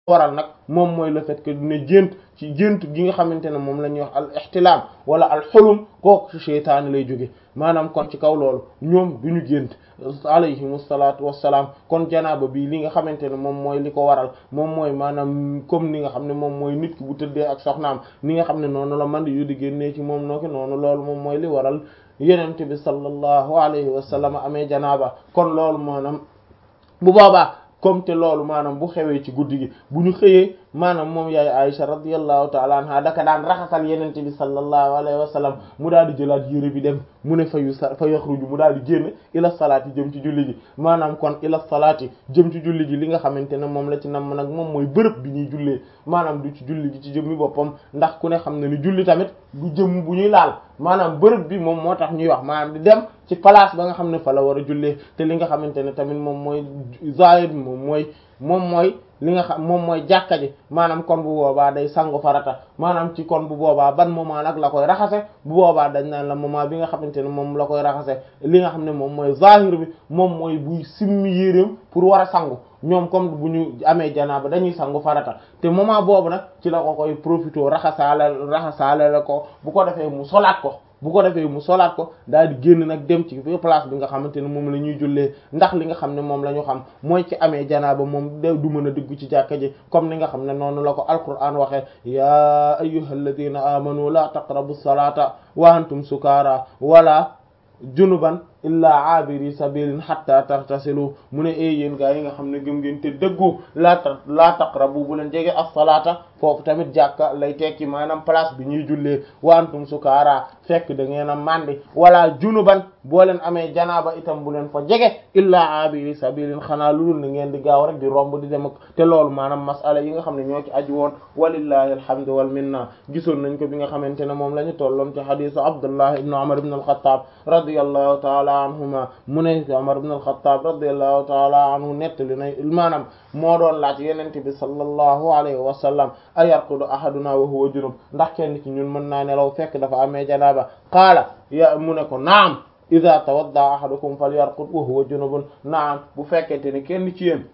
waral nag moom mooy le fait que ne gént ci gént gi nga xamante ne moom la ñuy wax al ihtilam wala al xulum kooku ci seytaane lay jóge maanaam kon ci kaw loolu ñoom du ñu gént alayhim salaatu wassalaam kon janaaba bii li nga xamante ne moom mooy li ko waral moom mooy maanaam comme ni nga xam ne moom mooy nit ki bu tëddee ak soxnaam ni nga xam ne noonu la man yu di génnee ci moom noo ki noonu loolu moom mooy li waral yenente bi sallallahu alayhi wa sallam amee janaaba kon loolu maanaam bu boobaa comme te loolu maanaam bu xewee ci guddi gi bu ñu xëyee maanaam moom yaay Aisha radiyallahu ta'ala anha daka daan raxasal yenente bi sallallahu alayhi wa sallam mu daal di jëlaat yére bi dem mu ne fayu sa fa yaxruju mu daal di génn ila salaati jëm ci julli ji maanaam kon ila salaati jëm ci julli ji li nga xamante ne moom la ci nam nag moom mooy bërëb bi ñuy jullee maanaam du ci julli ji ci jëmmi boppam ndax ku ne xam ne ni julli tamit du jëm bu ñuy laal maanaam bërëb bi moom moo tax ñuy wax maanaam di dem ci place ba nga xam ne fa la war a jullee te li nga xamante ne tamit moom mooy zahir bi moom mooy moom mooy li nga xam moom mooy jàkka ji maanaam kon bu boobaa day sangu farata maanaam ci kon bu boobaa ban moment nag la koy raxase bu boobaa dañ naan la moment bi nga xamante ne moom la koy raxase li nga xam ne moom mooy zahir bi moom mooy buy simmi yéreem pour war a sangu ñoom comme bu ñu amee janaaba dañuy sangu farata te moment boobu nag ci la ko koy profité raxasaale raxasaale la ko bu ko defee mu solaat ko bu ko defee mu solaat ko daal di génn nag dem ci place bi nga xamante ne moom la ñuy jullee ndax li nga xam ne moom la ñu xam mooy ci amee janaaba moom de du mën a dugg ci jàkka ji comme ni nga xam ne noonu la ko alquran waxee ya ayyuhalladhina amanu la taqrabu salata wa antum sukara wala junuban illaa abiri sabilin hatta tartasilu mu ne ay yéen gaa yi nga xam ne gëm ngeen te dëggu laa ta laa taqrabu bu leen jege as-salaata foofu tamit jàkka lay tekki maanaam place bi ñuy jullee wa antum sukaara fekk da ngeen a màndi wala junuban boo leen amee janaaba itam bu leen fa jege illaa abiri sabilin xanaa lu dul na ngeen di gaaw rek di romb di dem ak te loolu maanaam masala yi nga xam ne ñoo ci aju woon walillahi alhamdu wal minna gisoon nañ ko bi nga xamante ne moom la ñu tolloon ci hadisu abdullah ibn umar ibn al-khattab radiyallahu ta'ala anhuma mu ne Umar ibn al-Khattab radiyallahu ta'ala anhu nettali na maanaam moo doon laaj yenente bi sallallahu alayhi wa sallam ayarqudu ahaduna wa huwa junub ndax kenn ci ñun mën naa nelaw fekk dafa amee janaaba qaala ya mu ne ko naam idha tawadda ahadukum falyarqud wa huwa junubun naam bu fekkente ne kenn ci yéen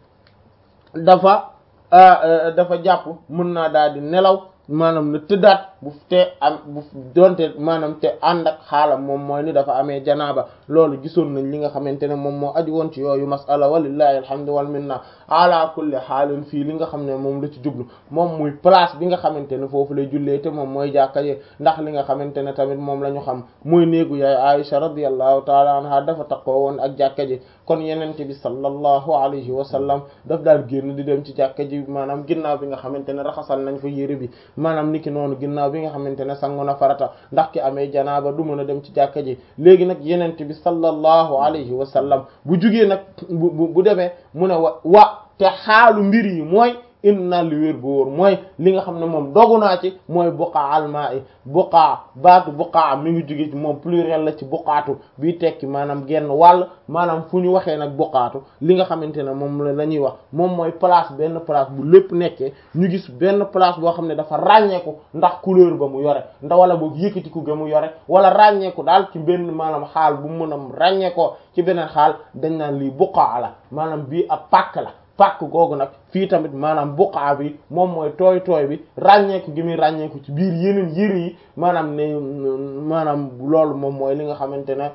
dafa dafa jàpp mën naa daal di nelaw maanaam na tëddaat bu te am bu donte maanaam te ànd ak xaalam moom mooy ni dafa amee janaaba loolu gisoon nañ li nga xamante ne moom moo aju woon ci yooyu masala walillahi alhamdu wal minna ala kulli xaalin fii li nga xam ne moom la ci jublu moom muy place bi nga xamante ne foofu lay jullee te moom mooy jàkka yi ndax li nga xamante ne tamit moom la ñu xam mooy néegu yaay Aisha radiyallahu taala anha dafa takkoo woon ak jàkka ji kon yenente bi sallallahu alayhi wa sallam daf daal génn di dem ci jàkka ji maanaam ginnaaw bi nga xamante ne raxasal nañ fa yére bi maanaam niki noonu ginnaaw bi nga xamante ne sangu na farata ndax ki amee janaaba du mën a dem ci jàkka ji léegi nag yenente bi sallallahu alayhi wa sallam bu jugee nag bu bu demee mu ne wa wa te xaalu mbir yi mooy inna li wér bu wóor mooy li nga xam ne moom dogu naa ci mooy buqaa almaa i buqaa baatu buqaa mi ngi jóge ci moom pluriel la ci buqaatu bii tekki maanaam genn wàll maanaam fu ñu waxee nag buqaatu li nga xamante ne moom la la ñuy wax moom mooy place benn place bu lépp nekkee ñu gis benn place boo xam ne dafa ràññeeku ndax couleur ba mu yore ndax wala boog yëkkatiku ga mu yore wala ràññeeku daal ci benn maanaam xaal bu mu mën a ràññeekoo ci beneen xaal dañ naan lii buqaa la maanaam bii ab pàkk la pàkk googu nag fii tamit maanaam buqaa bi moom mooy tooy tooy bi ràññeeku gi muy ràññeeku ci biir yeneen yëre yi maanaam ne maanaam loolu moom mooy li nga xamante ne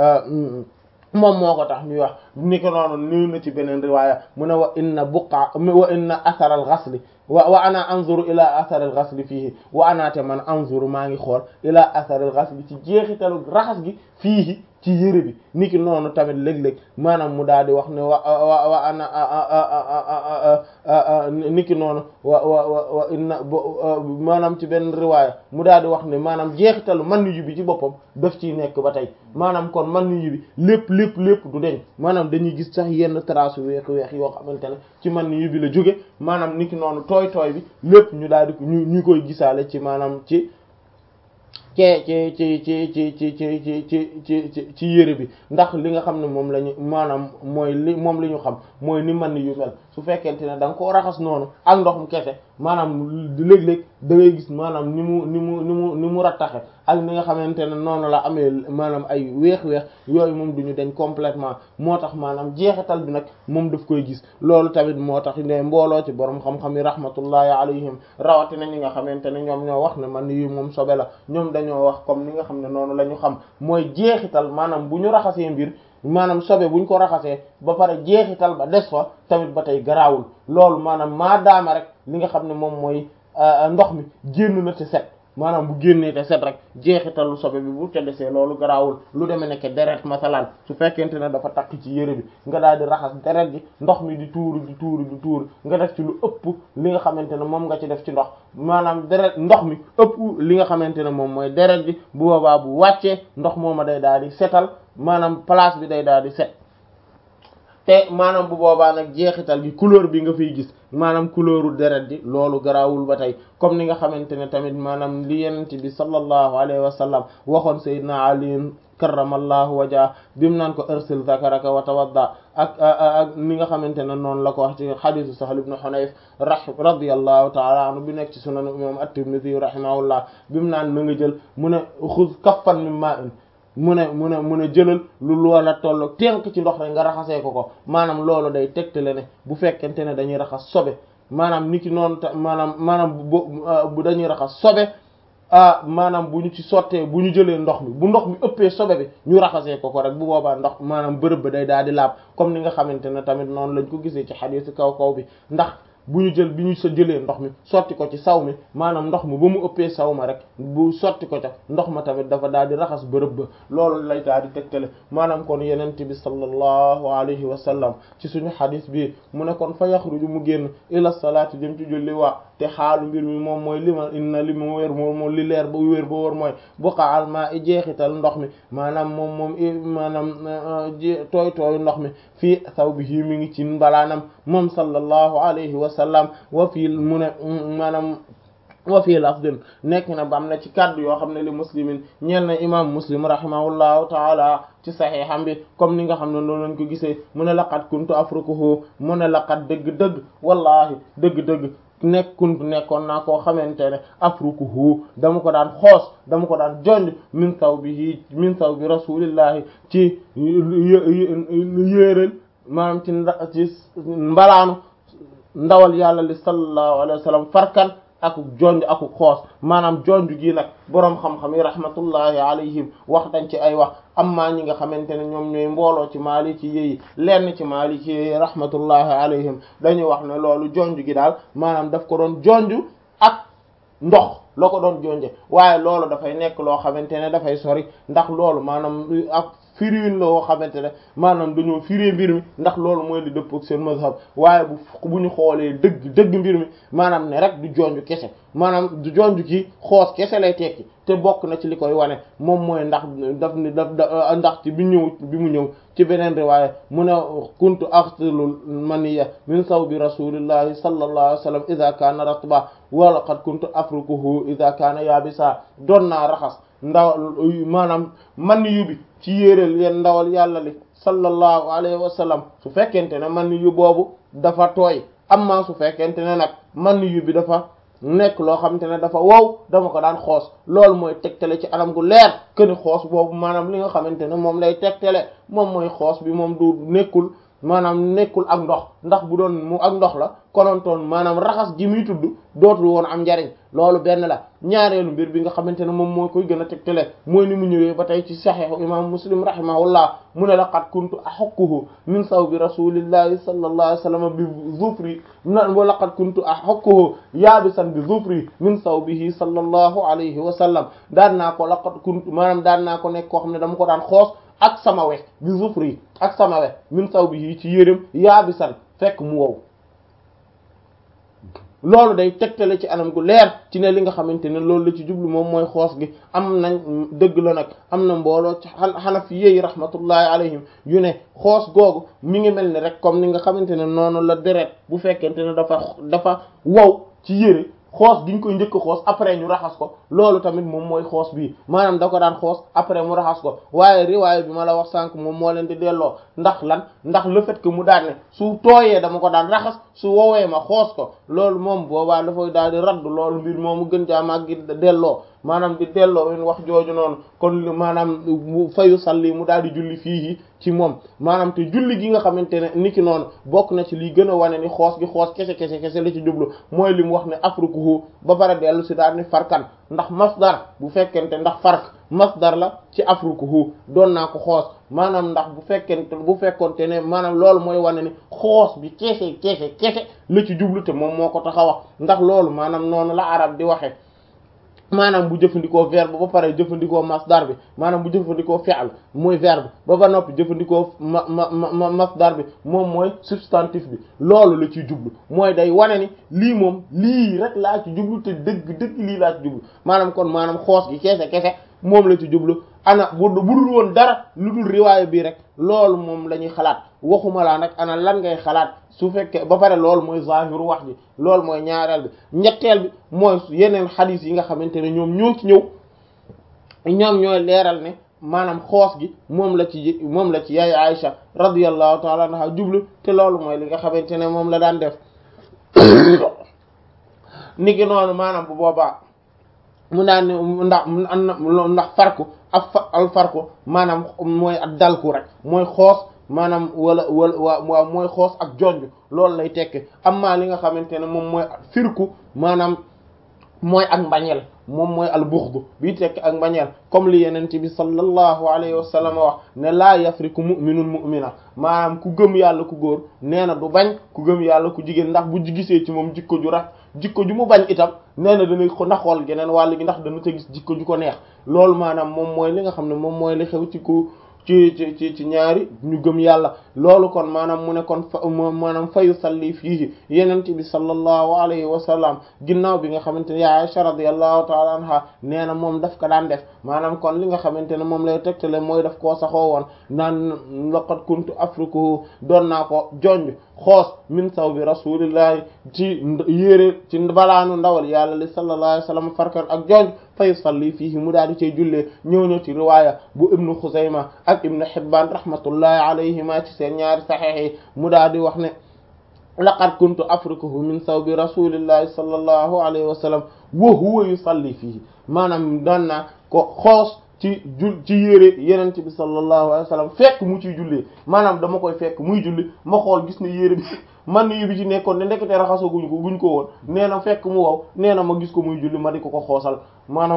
moom moo ko tax ñuy wax ni ko noonu niw na ci beneen riwaaya mu ne wa inna buqaa wa inna athar al ghasli wa wa ana anzuru ila athar al ghasli fiihi wa ana te man anzuru maa ngi xool ila athar al ghasli ci jeexitalu raxas gi fiihi ci yére bi niki noonu tamit léeg-léeg maanaam mu daal di wax ne wa wa wa ana niki noonu wa wa wa inna maanaam ci benn riwaaya mu daal di wax ne maanaam jeexitalu man yu bi ci boppam daf ciy nekk ba tey maanaam kon man yu bi lépp lépp lépp du deñ maanaam dañuy gis sax yenn trace weex weex yoo xamante ne ci man yu bi la jóge maanaam niki noonu tooy tooy bi lépp ñu daal di ñu ñu koy gisaale ci maanaam ci ci ci ci ci ci ci ci ci ci ci ci yére bi ndax li nga xam ne moom la ñu maanaam mooy li moom li ñu xam mooy ni man yu mel su fekkente ne da nga koo raxas noonu ak ndox mu kese maanaam léeg-léeg da ngay gis maanaam ni mu ni mu ni mu ni mu rattaxe ak ni nga xamante ne noonu la amee maanaam ay weex-weex yooyu moom duñu dañ complètement moo tax maanaam jeexital bi nag moom daf koy gis loolu tamit moo tax ne mbooloo ci borom xam-xam yi rahmatullahi alayhim rawatina ñi nga xamante ne ñoom ñoo wax ne man yu moom sobe la ñoom dañoo wax comme ni nga xam ne noonu la ñu xam mooy jeexital maanaam bu ñu raxasee mbir maanaam sobe buñ ko raxasee ba pare jeexital ba des fa tamit ba tey garaawul loolu maanaam maa daama rek li nga xam ne moom mooy ndox mi génn na te set maanaam bu génnee te set rek jeexitalu sobe bi bu te desee loolu garaawul lu demee nekk deret masalan su fekkente ne dafa takk ci yére bi nga daal di raxas deret gi ndox mi di tuuru di tuuru di tuuru nga def ci lu ëpp li nga xamante ne moom nga ci def ci ndox maanaam deret ndox mi ëpp li nga xamante ne moom mooy deret gi bu boobaa bu wàccee ndox mooma day daal di setal maanaam place bi day daal di set te maanaam bu boobaa nag jeexital gi couleur bi nga fiy gis maanaam couleuru deret ji loolu garaawul ba tey comme ni nga xamante ne tamit maanaam li yenent bi sallallahu alayhi wa sallam waxoon sayyidina Ali karramallahu wajha bimu naan ko arsil zakaraka wa tawadda ak ak ni nga xamante ne noonu la ko wax ci xadisu Sahl ibn Hunayf ra radiyallahu ta'ala anhu bi nekk ci sunan imam at-Tirmidhi rahimahullah bimu naan na nga jël mu ne xuz kaffan min ma'in mu ne mu ne mu ne jëlal lu loola tolloog tenk ci ndox rek nga raxasee ko ko maanaam loolu day tegtale ne bu fekkente ne dañuy raxas sobe maanaam niki noonu ta maanaam maanaam bu dañuy raxas sobe ah maanaam bu ñu ci sottee bu ñu jëlee ndox mi bu ndox mi ëppee sobe bi ñu raxasee ko ko rek bu boobaa ndox maanaam bërëb ba day daal di laab comme ni nga xamante ne tamit noonu lañ ko gisee ci xadiis kaw kaw bi ndax bu ñu jël bi ñu sa jëlee ndox mi sotti ko ci saw mi maanaam ndox mi ba mu ëppee saw ma rek bu sotti ko ca ndox ma tamit dafa daal di raxas bërëb ba loolu lay daal di tegtale maanaam kon yenent bi sallallahu alayhi wa sallam ci suñu xadis bi mu ne kon fa yaxruju mu génn ila salaati jëm ci julli waa te xaalu mbir mi moom mooy li ma inna li mu wér moom moom li leer ba wér ba wóor mooy buqa alma i jeexital ndox mi maanaam moom moom maanaam tooy tooy ndox mi fii saw bi yi mi ngi ci mbalaanam moom sallallahu alayhi wa sallam wa fii mu ne maanaam wa fii lafdin nekk na ba am na ci kaddu yoo xam ne li muslimin ñeel na imam muslim rahimahullahu taala ci saxiixam bi comme ni nga xam ne noonu lañ ko gisee mu ne laqad kuntu afrukuhu mu ne laqad dëgg-dëgg wallahi dëgg-dëgg nekk kuntu nekkoon naa koo xamante ne afrukuhu dama ko daan xoos dama ko daan jonj min saw bi min saw bi rasulillahi ci yéeréel maanaam ci ci mbalaanu ndawal yàlla li sallallahu alayhi wa sallam farkan ak jonj ak xoos maanaam jonj gi nag boroom xam-xam yi rahmatullahi alayhim wax dañ ci ay wax amma ñi nga xamante ne ñoom ñooy mbooloo ci maliki yi lenn ci maliki yi rahmatullahi alayhim dañuy wax ne loolu jonj gi daal maanaam daf ko doon jonj ak ndox la ko doon jonje waaye loolu dafay nekk loo xamante ne dafay sori ndax loolu maanaam ak firiwin la woo xamante ne maanaam dañoo firee mbir mi ndax loolu mooy li dëpp ak seen mazhab waaye bu bu ñu xoolee dëgg dëgg mbir mi maanaam ne rek du jonju kese maanaam du jonju ki xoos kese lay tekki te bokk na ci li koy wane moom mooy ndax daf ni daf ndax ci bi ñëw bi mu ñëw ci beneen riwaaya mu ne kuntu axsilul maniya min sawbi rasulillahi sallallahu alayhi wa sallam idha kana ratba wa laqad kuntu afrukuhu idha kana yabisa doon naa raxas ndaw maanaam man yu bi ci yéeréel yeen ndawal yàlla li sallallahu alayhi wa sallam su fekkente ne man yu boobu dafa tooy amma su fekkente ne nag man yu bi dafa nekk loo xamante ne dafa wow dama ko daan xoos loolu mooy tegtale ci anam gu leer këni xoos boobu maanaam li nga xamante ne moom lay tegtale moom mooy xoos bi moom du nekkul maanaam nekkul ak ndox ndax bu doon mu ak ndox la konontoon maanaam raxas ji muy tudd dootul woon am njariñ loolu benn la ñaareelu mbir bi nga xamante ne moom moo koy gën a tegtale mooy ni mu ñëwee ba tey ci saxiixu imam muslim rahimahullah mu ne laqad kuntu ahukkuhu min sawbi rasulillahi sallallahu alayhi wasallam bi zufri wa laqad kuntu ahukkuhu yaabisan bi zufri min sawbihi sallallahu alayhi wa sallam daan naa ko laqad kuntu maanaam daan naa ko nekk koo xam ne dama ko daan xoos ak sama we bi zufri ak sama we min sawbihi ci yérém yaabisan fekk mu wow loolu day tegtale ci anam gu leer ci ne li nga xamante ne loolu la ci jublu moom mooy xoos gi am nañ dëgg la nag am na mbooloo ci xanafi yi rahmatullahi alayhim yu ne xoos googu mi ngi mel ni rek comme ni nga xamante ne noonu la deret bu fekkente ne dafa dafa wow ci yére xoos gi ñu koy njëkk xoos après ñu raxas ko loolu tamit moom mooy xoos bii maanaam da ko daan xoos après mu raxas ko waaye riwaaya bi ma la wax sànq moom moo leen di delloo ndax lan ndax le fait que mu daan ne su tooyee dama ko daan raxas su woowee ma xoos ko loolu moom boobaa dafay daal di raddu loolu mbir moomu gën jaamaak gi delloo maanaam di delloo in wax jooju noonu kon maanaam fayu salli mu daal di julli fii ci moom maanaam te julli gi nga xamante ne niki noonu bokk na ci liy gën a wane ni xoos gi xoos kese kese kese la ci jublu mooy li mu wax ne afrukuhu ba pare dellu si daal ni farkan ndax masdar bu fekkente ndax fark masdar la ci afrukuhu doon naa ko xoos maanaam ndax bu fekkente bu fekkonte ne maanaam loolu mooy wane ni xoos bi kese kese kese la ci jublu te moom moo ko tax a wax ndax loolu maanaam noonu la arab di waxe maanaam bu jëfandikoo verbe ba pare jëfandikoo masdar bi maanaam bu jëfandikoo fi'l mooy verbe ba ba noppi jëfandikoo ma ma ma masdar bi moom mooy substantif bi loolu la ciy jublu mooy day wane ni lii moom lii rek laa ci jublu te dëgg dëgg lii laa ci jublu maanaam kon maanaam xoos gi kese kese moom la ci jublu ana bu budul woon dara lu dul riwaaya bii rek loolu moom la ñuy xalaat waxuma laa nag ana lan ngay xalaat su fekkee ba pare loolu mooy zahiru wax ji loolu mooy ñaareel bi ñetteel bi mooy yeneen xadiis yi nga xamante ne ñoom ñoo ci ñëw ñoom ñooy leeral ne maanaam xoos gi moom la ci moom la ci yaay Aïcha radiyallahu taala anha jublu te loolu mooy li nga xamante ne moom la daan def niki noonu maanaam bu boobaa mu naan ndax ndax farku ak fa al farku maanaam mooy ak dalku rek mooy xoos maanaam wala wala waaw mooy xoos ak jonj loolu lay tekki amma li nga xamante ne moom mooy firku maanaam mooy ak mbañeel moom mooy al buxdu bii tekki ak mbañeel comme li yeneen bi sallallahu alayhi wa sallam wax ne laa yafriku mu'minun mu'mina maanaam ku gëm yàlla ku góor nee na du bañ ku gëm yàlla ku jigéen ndax bu gisee ci moom jikko ju raf jikko ju mu bañ itam nee na dana ko naxool geneen wàll gi ndax dana ca gis jikko ju ko neex loolu maanaam moom mooy li nga xam ne moom mooy li xew ci ku ci ci ci ci ñaari ñu gëm yàlla loolu kon maanaam mu ne kon fa maanaam fayu salli fii yenente bi sallallahu alayhi wa sallam ginnaaw bi nga xamante ne ya Aisha radiyallahu ta'ala anha nee na moom daf ko daan def maanaam kon li nga xamante ne moom lay tegtale mooy daf koo saxoo woon naan laqad kuntu afrikuhu doon naa ko jonj xoos min saw bi rasulillahi ci yére ci balaanu ndawal yàlla li sallallahu alayhi wa sallam farkan ak jonj fay salli fii mu daal di cay jullee ñëw ñëw ci riwaaya bu ibnu Xuzayma ak ibnu Hibbaan rahmatullahi alayhima ci seen ñaari saxiix yi mu daal di wax ne laqad kuntu afrikuhu min sawbi rasulillahi sallallahu alayhi wa sallam wa huwa yusalli fii maanaam daan naa ko xoos ci jul ci yére yenente bi sallallahu alayhi wa sallam fekk mu ciy jullee maanaam dama koy fekk muy julli ma xool gis ne yére bi man yi bi ci nekkoon ne ndekete raxasoo guñ ko guñ ko woon nee na fekk mu wow nee na ma gis ko muy julli ma di ko ko xoosal maanaam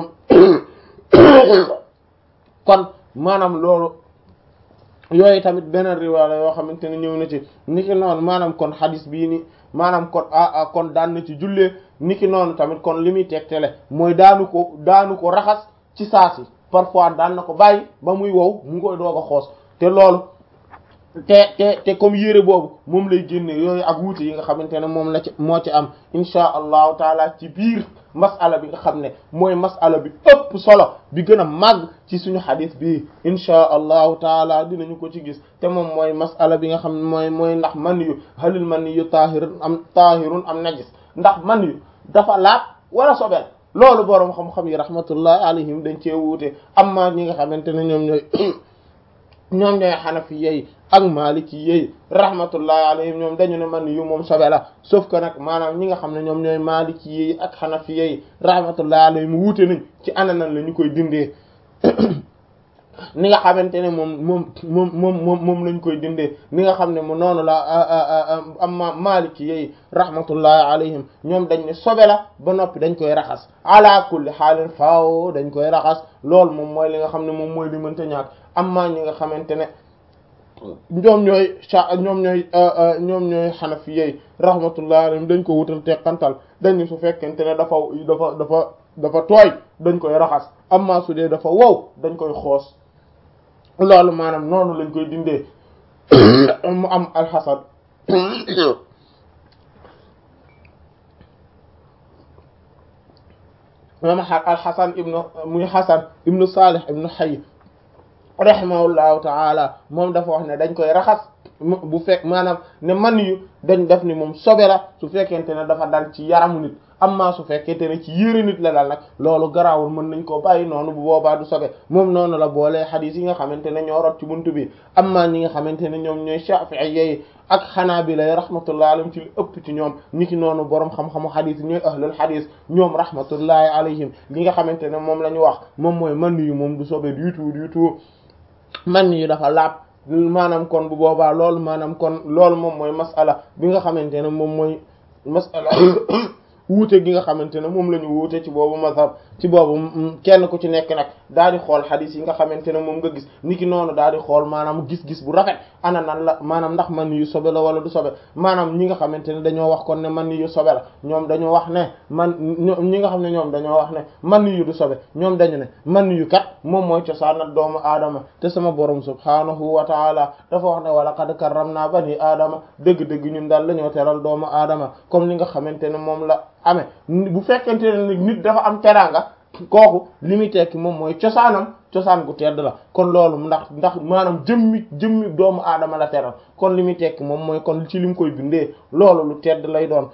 kon maanaam loolu yooyu tamit beneen riwaaya yoo xamante ne ñëw na ci niki noonu maanaam kon xadis bii ni maanaam kon ah kon daan na ci jullee niki noonu tamit kon li muy tegtale mooy daanu ko daanu ko raxas ci saasi parfois daan na ko bàyyi ba muy wow mu ngi koy doog a xoos te loolu te te te comme yére boobu moom lay génne yooyu ak wuute yi nga xamante ne moom la ci moo ci am insha allahu taala ci biir masala bi nga xam ne mooy masala bi ëpp solo bi gën a màgg ci suñu xadis bi insha allahu taala dinañu ko ci gis te moom mooy masala bi nga xam ne mooy mooy ndax man yu halil man yu taahirun am taahirun am najis ndax man yu dafa laab wala sobel loolu boroom xam-xam yi rahmatullahi alayhim dañ cee wuute amma ñi nga xamante ne ñoom ñooy ñoom ñooy xanafi yi ak maliki yi rahmatullahi alayhim ñoom dañu ne man yu moom sobe la sauf que nag maanaam ñi nga xam ne ñoom ñooy maliki yi ak xanafi yi rahmatullahi alayhim wuute nañ ci ananan la ñu koy dindee ni nga xamante ne moom moom moom moom moom moom lañ koy dindee ni nga xam ne mu noonu la amma maliki yi rahmatullahi alayhim ñoom dañ ne sobe la ba noppi dañ koy raxas ala kulli xaalin faaw dañ koy raxas loolu moom mooy li nga xam ne moom mooy li mënta ñàkk amma ñi nga xamante ne ñoom ñooy sa ñoom ñooy ñoom ñooy xanafi yi rahmatullahi alayhim dañ ko wutal teqantal dañu su fekkente ne dafa dafa dafa dafa tooy dañ koy raxas amma su dee dafa wow dañ koy xoos loolu maanaam noonu lañ koy dindee mu am alxasan moom alxasan ibnu muy xasan ibnu salih ibnu xay rahimahullahu taala moom dafa wax ne dañ koy raxas bu fekk maanaam ne man yu dañ def ni moom sobe la su fekkente ne dafa dal ci yaramu nit amma su fekkente ne ci yére nit la dal nag loolu garaawul mën nañ koo bàyyi noonu bu boobaa du sobe moom noonu la boolee xadiis yi nga xamante ne ñoo rot ci buntu bi amma ñi nga xamante ne ñoom ñooy Shafi'i yi ak Hanabila rahmatullahi alayhim ci li ëpp ci ñoom niki noonu borom xam-xamu xadiis ñooy ahlul xadiis ñoom rahmatullahi alayhim li nga xamante ne moom la ñu wax moom mooy man yu moom du sobe du tout du tout man yu dafa laab maanaam kon bu boobaa loolu maanaam kon loolu moom mooy masala bi nga xamante ne moom mooy masala wuute gi nga xamante ne moom la ñu wuute ci boobu mazhab ci boobu kenn ku ci nekk nag daal di xool xadis yi nga xamante ne moom nga gis niki noonu daal di xool maanaam gis-gis bu rafet ana nan la maanaam ndax man yu sobe la wala du sobe maanaam ñi nga xamante ne dañoo wax kon ne man yu sobe la ñoom dañoo wax ne man ñi nga xam ne ñoom dañoo wax ne man yu du sobe ñoom dañu ne man yu kat moom mooy cosaanal doomu aadama te sama borom subhanahu wa taala dafa wax ne wala qad karramna bani aadama dëgg-dëgg ñun daal lañoo teral doomu aadama comme li nga xamante ne moom la amee bu fekkente ne nit dafa am teraanga kooku li muy tekki moom mooy cosaanam cosaan gu tedd la kon loolu ndax ndax maanaam jëmmi jëmmi doomu aadama la teral kon li muy tekki moom mooy kon ci li mu koy bindee loolu lu tedd lay doon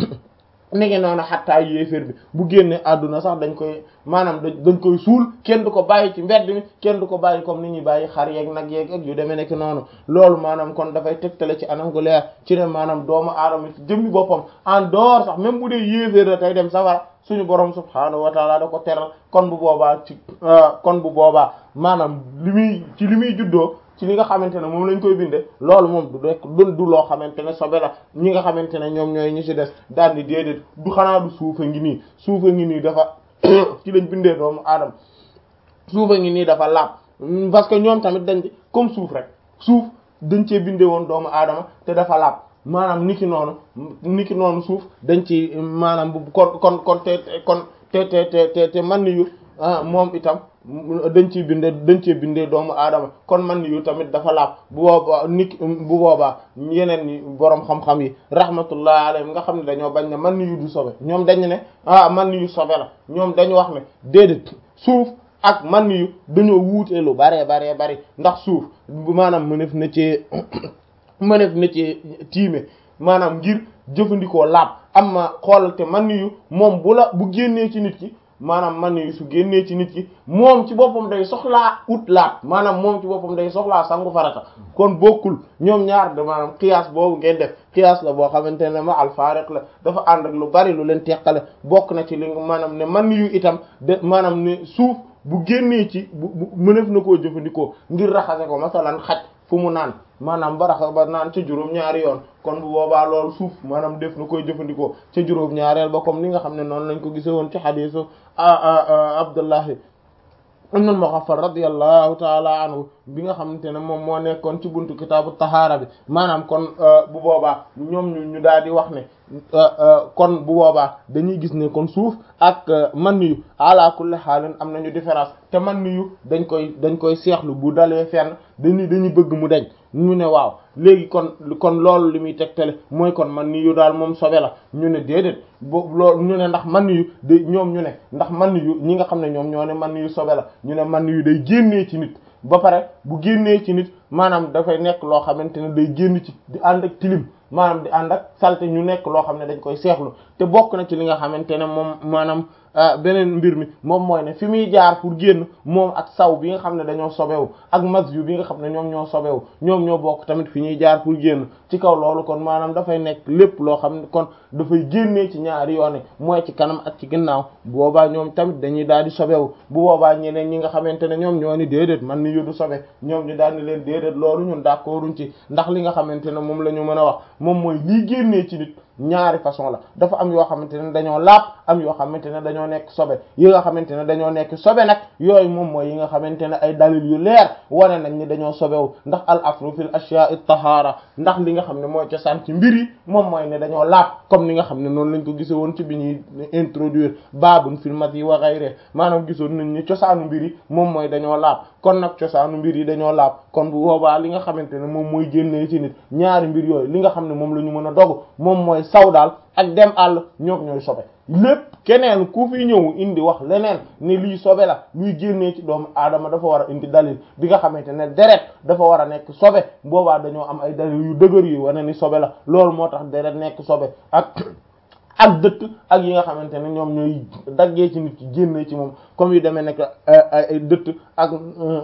nege noonu xattaa yéeféer bi bu génne àdduna sax dañ koy maanaam dañ koy suul kenn du ko bàyyi ci mbedd mi kenn du ko bàyyi comme ni ñuy bàyyi xar yeeg nag yeeg ak yu demee nekk noonu loolu maanaam kon dafay tegtale ci anam gu leer ci ne maanaam doomu aadama ci jëmmi boppam en dehors sax même bu dee yéeféer la tey dem safara suñu borom subhaanahu wa taala da ko teral kon bu boobaa ci kon bu boobaa maanaam li muy ci li muy juddoo ci li nga xamante ne moom lañ koy binde loolu moom du rek du du loo xamante ne sobe la ñi nga xamante ne ñoom ñooy ñi ci des daal di déedéet du xanaa du suufa ngi nii suufa ngi nii dafa ci lañ bindee doomu aadama suufa ngi nii dafa laab parce que ñoom tamit dañ comme suuf rek suuf dañ cee bindee woon doomu aadama te dafa laab maanaam niki noonu niki noonu suuf dañ ci maanaam bu kon kon kon te kon te te te te man yu moom itam dañ ciy bindee dañ cee bindee doomu aadama kon man yu tamit dafa laab bu boobaa nit bu boobaa yeneen ñi boroom xam-xam yi rahmatullah alayhim nga xam ne dañoo bañ ne man yu du sobe ñoom dañ ne ah man yu sobe la ñoom dañu wax ne déedéet suuf ak man yu dañoo wuutee lu baree baree bari ndax suuf maanaam mënef na ci mënef na ci tiime maanaam ngir jëfandikoo laab amma xoolal te man yu moom bu la bu génnee ci nit ki maanaam man yu su génnee ci nit ki moom ci boppam day soxlaa ut laab maanaam moom ci boppam day soxlaa sangu farata kon bokkul ñoom ñaar de maanaam qiyaas boobu ngeen def qiyaas la boo xamante ne ma al faariq la dafa ànd ak lu bari lu leen teqale bokk na ci li maanaam ne man yu itam de maanaam ne suuf bu génnee ci bu bu mënef na koo jëfandikoo ngir raxase ko masalan xaj fu mu naan maanaam ba raxa ba naan ca juróom ñaari yoon kon bu boobaa loolu suuf maanaam def na koy jëfandikoo ca juróom ñaareel ba comme ni nga xam ne noonu lañ ko gise woon ci xadiisu Abdullahi ibn al-Mughaffal radiyallahu taala anhu bi nga xamante ne moom moo nekkoon ci buntu kitaabu tahaara bi maanaam kon bu boobaa ñoom ñu ñu daal di wax ne kon bu boobaa dañuy gis ne kon suuf ak man yu ala kulli xaalin am nañu différence te man yu dañ koy dañ koy seexlu bu dalee fenn dañuy dañuy bëgg mu deñ ñu ne waaw léegi kon kon loolu li muy tegtale mooy kon man yu daal moom sobe la ñu ne déedéet boobu loolu ñu ne ndax man yu de ñoom ñu ne ndax man yu ñi nga xam ne ñoom ñoo ne man yu sobe la ñu ne man yu day génnee ci nit ba pare bu génnee ci nit maanaam dafay nekk loo xamante ne day génn ci di ànd ak tilim maanaam di ànd ak salte ñu nekk loo xam ne dañ koy seexlu te bokk na ci li nga xamante ne moom maanaam beneen mbir mi moom mooy ne fi muy jaar pour génn moom ak saw bi nga xam ne dañoo sobewu ak mas yu bi nga xam ne ñoom ñoo sobewu ñoom ñoo bokk tamit fi ñuy jaar pour génn ci kaw loolu kon maanaam dafay nekk lépp loo xam ne kon dafay génnee ci ñaari yoon mooy ci kanam ak ci ginnaaw bu boobaa ñoom tamit dañuy daal di sobewu bu boobaa ñeneen ñi nga xamante ne ñoom ñoo ni déedéet man ni yuddu sobe ñoom ñu daal di leen déedéet loolu ñun d'accorduñ ci ndax li nga xamante ne moom la ñu mën a wax moom mooy lii génnee ci nit ñaari façon la dafa am yoo xamante ne dañoo laab am yoo xamante ne dañoo nekk sobe yi nga xamante ne dañoo nekk sobe nag yooyu moom mooy yi nga xamante ne ay dalil yu leer wane nañ ni dañoo sobewu ndax al afru fil ashya'i tahara ndax li nga xam ne mooy cosaan ci mbir yi moom mooy ne dañoo laab comme ni nga xam ne noonu lañ ko gise woon ci bi ñuy introduire babun fil mati wa ghayri maanaam gisoon nañ ni cosaanu mbir yi moom mooy dañoo laab kon nag cosaanu mbir yi dañoo laab kon bu boobaa li nga xamante ne moom mooy génnee ci nit ñaari mbir yooyu li nga xam ne moom la ñu mën a dogu moom mooy saw daal ak dem àll ñoom ñooy sobe lépp keneen ku fi ñëw indi wax leneen ni lii sobe la luy génnee ci doomu aadama dafa war a indi dalil bi nga xamante ne deret dafa war a nekk sobe boobaa dañoo am ay dalil yu dëgër yu wane ni sobe la loolu moo tax deret nekk sobe ak ak dëkk ak yi nga xamante ne ñoom ñooy daggee ci nit ki génnee ci moom comme yu demee nekk ay dëtt ak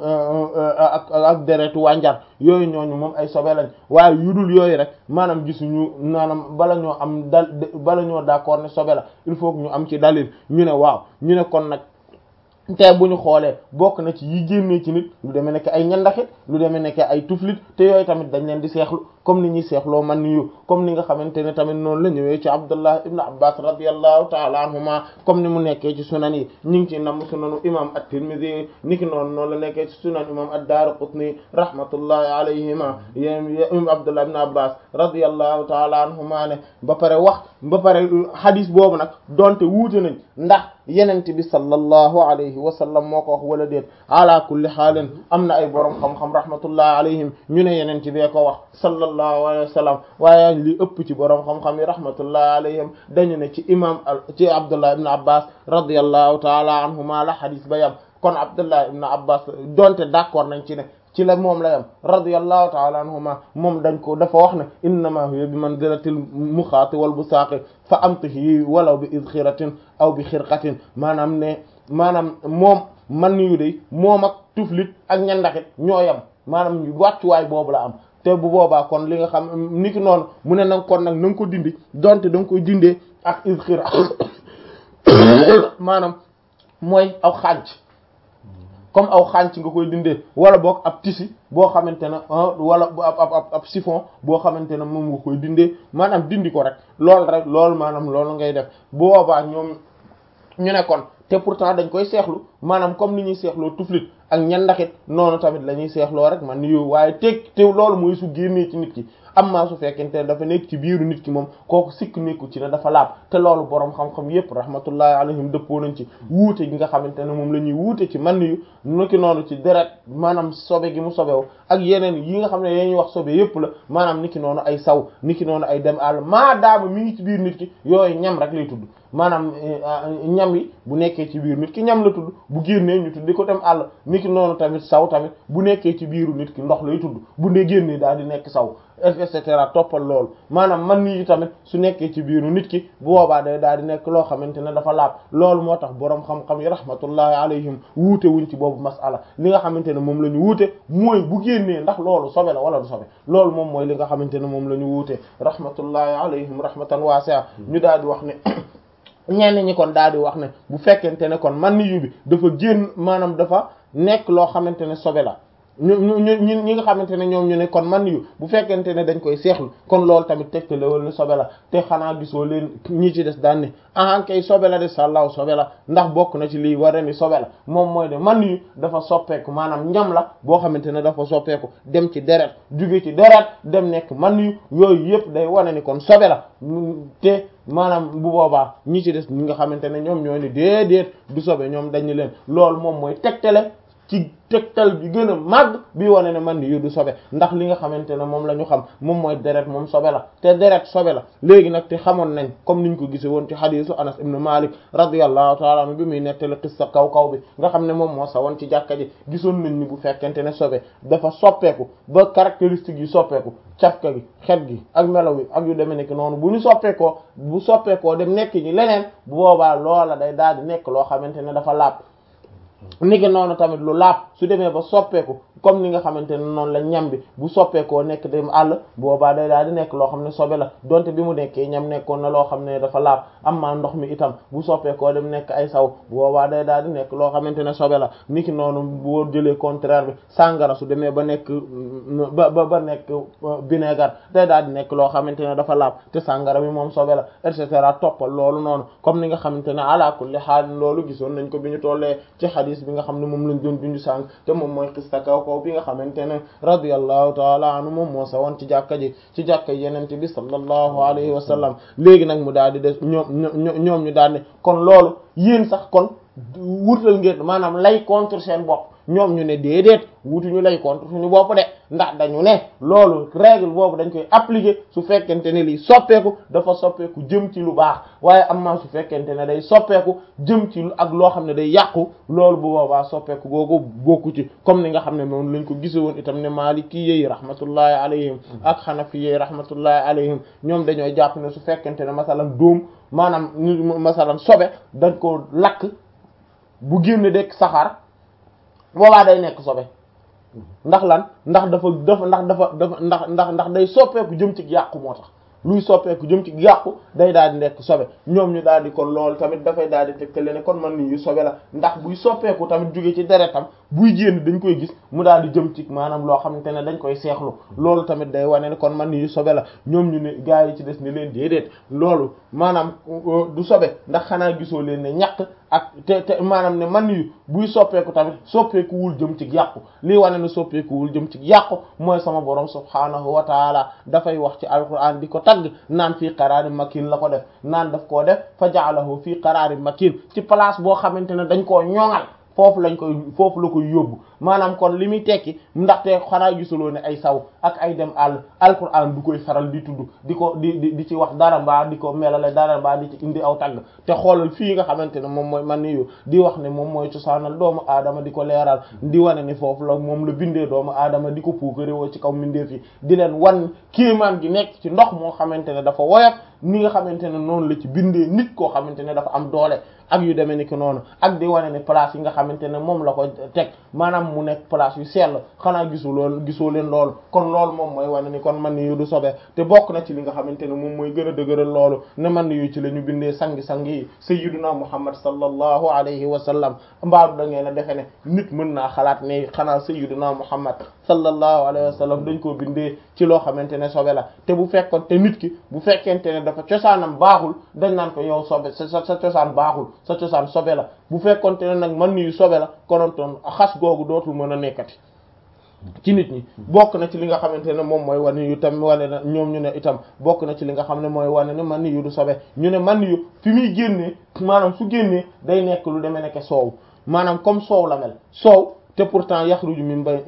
ak ak deretu wànjar yooyu ñooñu moom ay sobe lañ waaye yu dul yooyu rek maanaam gisuñu maanaam bala ñoo am dal bala ñoo d'accord ne sobe la il faut que ñu am ci dalil ñu ne waaw ñu ne kon nag te bu ñu xoolee bokk na ci yi génnee ci nit lu demee nekk ay ñandaxit lu demee nekk ay tuflit te yooyu tamit dañ leen di seexlu comme ni ñuy seexloo man yu comme ni nga xamante ne tamit noonu la ñëwee ci Abdullah ibn Abbas radiyallahu ta'ala anhuma comme ni mu nekkee ci sunan yi ñu ngi ci nam sunanu imam at-Tirmidhi niki noonu noonu la nekkee ci sunan imam ad-Daraqutni rahmatullahi alayhima yéen Abdullah ibn Abbas radiyallahu ta'ala anhuma ne ba pare wax ba pare hadis boobu nag donte wuute nañ ndax yenente bi sallallahu alayhi wa sallam moo ko wax wala déet ala kulli xaalin am na ay borom xam-xam rahmatullahi alayhim ñu ne yenente bee ko wax sallallahu alayhi wa sallam waaye li ëpp ci borom xam-xam yi rahmatullahi alayhim dañu ne ci imam ci abdullah ibn abbas radiyallahu taala anhuma la hadis ba yam kon abdullah ibn abbas donte d'accord nañ ci ne ci la moom la yam radiyallahu ta'ala anhuma moom dañ ko dafa wax ne innama huwa bi manzilatil muxaati wal busaaqi fa amtihi walaw bi izxiratin aw bi xirqatin maanaam ne maanaam moom man yu de moom ak tuflit ak ñandaxit ñoo yam maanaam ñu wàccuwaay boobu la am te bu boobaa kon li nga xam ni ki noonu mu ne nag kon nag na nga ko dindi donte da nga koy dindee ak izxira maanaam mooy aw xànc comme aw xànc nga koy dindee wala boog ab tisi boo xamante ne wala ab ab ab chiffon boo xamante ne moom nga koy dindee maanaam dindi ko rek loolu rek loolu maanaam loolu ngay def bu boobaa ñoom ñu ne kon te pourtant dañ koy seexlu maanaam comme ni ñuy seexloo tuflit ak ñandaxit noonu tamit la ñuy seexloo rek man yow waaye teg te loolu mooy su génnee ci nit ki am maa su fekkente ne dafa nekk ci biiru nit ki moom kooku sikk nekku ci ne dafa laab te loolu boroom xam-xam yépp rahmatullahi alayhim dëppoo nañ ci wuute gi nga xamante ne moom la ñuy wuute ci man yu niki noonu ci deret maanaam sobe gi mu sobewu ak yeneen yi nga xam ne dañuy wax sobe yépp la maanaam niki noonu ay saw niki noonu ay dem àll maa daama mi ngi ci biir nit ki yooyu ñam rek lay tudd maanaam ñam yi bu nekkee ci biir nit ki ñam la tudd bu génnee ñu tuddi ko dem àll niki noonu tamit saw tamit bu nekkee ci biiru nit ki ndox lay tudd bu ndee génnee daal di nekk saw et cetera toppal loolu maanaam man nii tamit su nekkee ci biiru nit ki bu boobaa day daal di nekk loo xamante ne dafa laab loolu moo tax boroom xam-xam yi rahmatullahi alayhim wuute wuñ ci boobu masala li nga xamante ne moom la ñu wuute mooy bu génnee ndax loolu sobe la wala du sobe loolu moom mooy li nga xamante ne moom la ñu wuute rahmatullahi alayhim rahmatan wasi'a ñu daal di wax ne ñenn ñi kon daal di wax ne bu fekkente ne kon man yu bi dafa génn maanaam dafa nekk loo xamante ne sobe la ñu ñu ñu ñi nga xamante ne ñoom ñu ne kon man yu bu fekkente ne dañ koy seexlu kon loolu tamit tegtale wala ni sobe la te xanaa gisoo leen ñi ci des daan ne ahan kay sobe la de sàllaaw sobe la ndax bokk na ci lii wara ni sobe la moom mooy de man yu dafa soppeeku maanaam ñam la boo xamante ne dafa soppeeku dem ci deret jóge ci deret dem nekk man yu yooyu yëpp day wane ni kon sobe la te maanaam bu boobaa ñi ci des ñi nga xamante ne ñoom ñoo ni déedéet du sobe ñoom dañu leen loolu moom mooy tegtale ci tegtal bi gën a màgg bi wane ne man yu du sobe ndax li nga xamante ne moom la ñu xam moom mooy deret moom sobe la te deret sobe la léegi nag te xamoon nañ comme niñ ko gise woon ci xadiisu Anas ibn Malik radiyallahu ta'ala anhu bi muy nettali qissa kaw kaw bi nga xam ne moom moo sa woon ci jàkka ji gisoon nañ ni bu fekkente ne sobe dafa soppeeku ba caractéristiques yi soppeeku cafka gi xet gi ak melaw yi ak yu demee nekk noonu bu ñu soppeekoo bu soppeekoo dem nekk ñi leneen bu boobaa loola day daal di nekk loo xamante ne dafa laab niki noonu tamit lu laab su demee ba soppeeku comme ni nga xamante ne noonu la ñam bi bu soppeekoo nekk dem àll boobaa day daal di nekk loo xam ne sobe la donte bi mu nekkee ñam nekkoon na loo xam ne dafa laab am maa ndox mi itam bu soppeekoo dem nekk ay saw boobaa day daal di nekk loo xamante ne sobe la niki noonu boo jëlee contraire bi sàngara su demee ba nekk ba ba ba nekk vinaigre day daal di nekk loo xamante ne dafa laab te sàngara bi moom sobe la et cetera toppal loolu noonu comme ni nga xamante ne ala kulli haal loolu gisoon nañ ko bi ñu tollee ci hadis bi nga xam ne moom lañ doon dundu sànq te moom mooy xista kaw kaw bi nga xamante ne radiyallahu taala anhu moom moo sa woon ci jàkka ji ci jàkka yenente bi sallallahu alayhi wa sallam léegi nag mu daal di des ñoom ñoom ñu daal ne kon loolu yéen sax kon wutal ngeen maanaam lay contre seen bopp ñoom ñu ne déedéet wutuñu lay contre suñu bopp de ndax dañu ne loolu règle boobu dañ koy appliquer su fekkente ne lii soppeeku dafa soppeeku jëm ci lu baax waaye am na su fekkente ne day soppeeku jëm ci ak loo xam ne day yàqu loolu bu boobaa soppeeku googu bokku ci comme ni nga xam ne noonu lañ ko gise woon itam ne Maliki yi rahmatullahi alayhim ak Hanafi yi rahmatullahi alayhim ñoom dañoo jàpp ne su fekkente ne masalan dóom maanaam masalan sobe dañ ko lakk bu génn dekk saxaar boobaa day nekk sobe ndax lan ndax dafa dafa ndax dafa dafa ndax ndax ndax day soppeeku jëm ci yàqu moo tax luy soppeeku jëm ci yàqu day daal di nekk sobe ñoom ñu daal di kon loolu tamit dafay daal di tegtale ne kon man ni yu sobe la ndax buy soppeeku tamit jóge ci deretam buy génn dañ koy gis mu daal di jëm ci maanaam loo xamante ne dañ koy seexlu loolu tamit day wane ne kon man ni yu sobe la ñoom ñu ne gaa yi ci des ni leen déedéet loolu maanaam du sobe ndax xanaa gisoo leen ne ñàkk ak te te maanaam ne man yu buy soppeeku tamit soppeekuwul jëm ci yàqu lii wane ne soppeekuwul jëm ci yàqu mooy sama borom subhaanahu wa taala dafay wax ci alquran di ko tagg naan fii qaraari makin la ko def naan daf koo def fa ja'alahu fii qaraari makin ci place boo xamante ne dañ koo ñoŋal foofu lañ koy foofu la koy yóbbu maanaam kon li muy tekki ndaxte xanaa gisuloo ne ay saw ak ay dem àll alquran du koy faral di tudd di ko di di di ci wax dara mbaa di ko melale dara mbaa di ci indi aw tagg te xoolal fii nga xamante ne moom mooy man yu di wax ne moom mooy cosaanal doomu aadama di ko leeral di wane ni foofu la moom la bindee doomu aadama di ko puukarewoo ci kaw mbindeef yi di leen wan kéemaan gi nekk ci ndox moo xamante ne dafa woyof ni nga xamante ne noonu la ci bindee nit koo xamante ne dafa am doole ak yu demee ni ki noonu ak di wane ne place yi nga xamante ne moom la ko teg maanaam mu nekk place yu sell xanaa gisu loolu gisoo leen loolu kon loolu moom mooy wane ni kon man yu du sobe te bokk na ci li nga xamante ne moom mooy gën a dëgëral loolu ne man yu ci la ñu bindee sangi-sang yi sayyiduna muhammad sallallahu alayhi wa sallam mbaaru da ngeen a defe ne nit mën naa xalaat ne xanaa sayyiduna muhammad sallallahu alayhi wa sallam dañ koo bindee ci loo xamante ne sobe la te bu fekkoon te nit ki bu fekkente ne dafa cosaanam baaxul dañ naan ko yow sobe sa sa cosaan baaxul sa cosaan sobe la bu fekkonte ne nag man yu sobe la konontoon xas googu dootul mën a nekkati ci nit ñi bokk na ci li nga xamante ne moom mooy wane yu tam wane na ñoom ñu ne itam bokk na ci li nga xam ne mooy wane ne man yu du sobe ñu ne man yu fi muy génnee maanaam su génnee day nekk lu demee nekk soow maanaam comme soow la mel soow te pourtant yaxruju min bay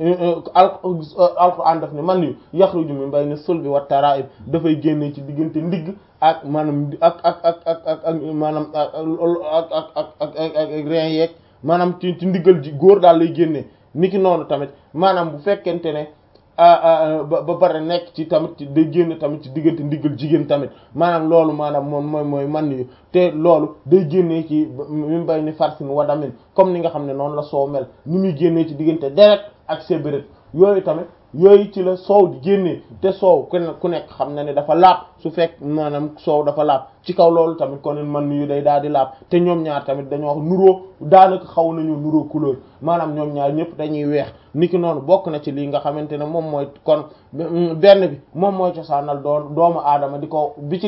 alquran daf ne man yu yaxruju min bayni sulbi wa tara'ib dafay génne ci diggante ndigg ak maanaam ak ak ak ak ak ak maanaam ak ak ak ak ak rein yeeg maanaam ci ci ndiggal ji góor daal lay génnee niki noonu tamit maanaam bu fekkente ne ba ba pare nekk ci tamit ci day génn tamit ci diggante ndiggal jigéen tamit maanaam loolu maanaam moom mooy mooy man yu te loolu day génnee ci min bay ni farsin wadamin comme ni nga xam ne noonu la soow mel ni muy génnee ci diggante deret ak sébéret yooyu tamit yooyu ci la soow di génnee te soow ku ku nekk xam na ne dafa laab su fekk maanaam soow dafa laab ci kaw loolu tamit kon man yu day daal di laab te ñoom ñaar tamit dañoo wax nuroo daanaka xaw nañu nuroo couleur maanaam ñoom ñaar ñëpp dañuy weex niki noonu bokk na ci lii nga xamante ne moom mooy kon benn bi moom mooy cosaanal doon doomu aadama di ko bi ci